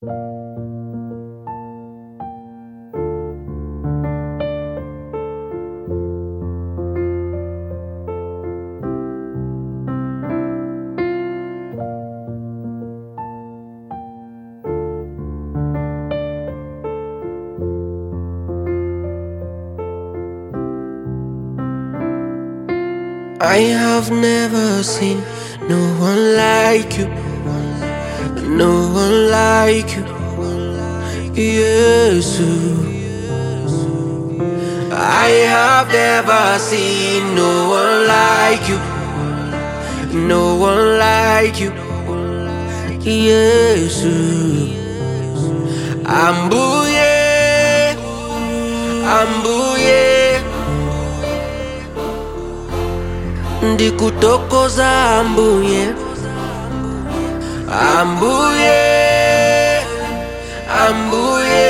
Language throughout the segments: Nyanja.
I have never seen no one like you, no one like you, yes. I have never seen no one like you, no one like you, yes. Ambuye, ambuye. ndikutokoza ambuye ambuye ambuye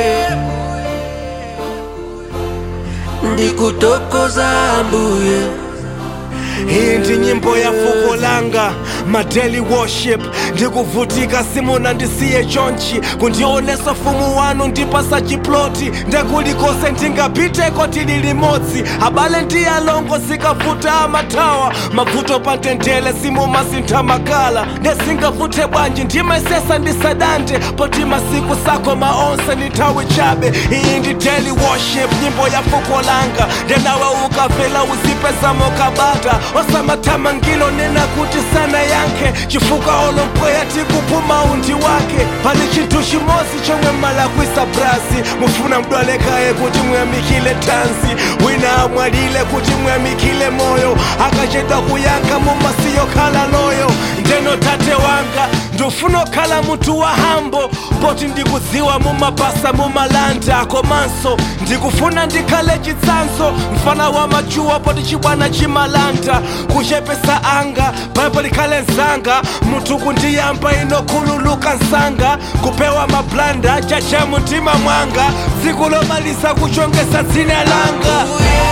ndikutokoza ambuye iyi ndi nyimbo ya fuko langa madeli worship ndikuvutika simuna ndisiye chonchi kundionesa fumu wanu ndipasa chiploti ndekulikose ndingapiteko tili limodzi abale ndi alongo zikavuta amathawa mavuto pa ntendele simumasintha makala ndesingavuthe bwanji ndimaisesa ndisadante poti masiku sako maonse ni nthawi chabe iyi ndi daily worship nyimbo ya fuko langa ndenawe ukavela uzipezamo kabata osamathamangilo nena kuti sana yankhe chifukwa olompweya tikuphuma undi wake pali chinthu chimodzi chomwe mmalakwisa brasi mufuna mdwalekaye kuti muyamikile tanzi wina amwalile kuti muyamikile moyo akachedwa kuyankha mumasiyo khala loyo ndeno tate wanga ndofuna okhala munthu wa hambo poti ndikudziwa mumapasa mumalanda komanso ndikufuna ndikhale chitsanzo mfana wa machuwa poti chibwana chimalanda kuchepesa anga paipo likhale nzanga munthu kundiyamba inokhululuka nsanga kupewa mablanda chacha mumtima mwanga tsiku lomaliza kuchongesa dzina langa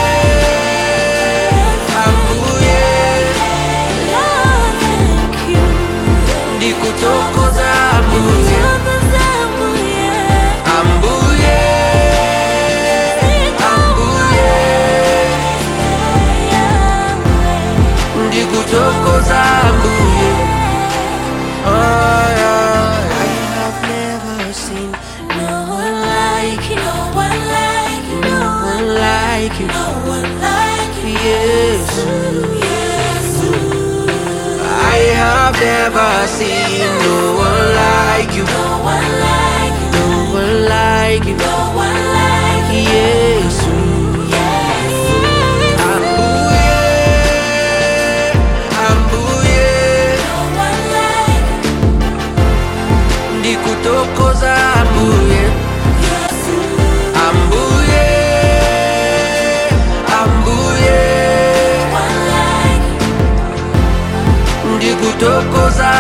ambuye ndikutokoza ambuye ambuye ambuye ndikutokoza ambuye Ay, ay, I have never seen no one like you, no one like you, yes. I have never seen no one like you, no one like you, yes. Ambuye, ambuye, ndikutokoza ambuye, ambuye, ambuye, ndikutokoza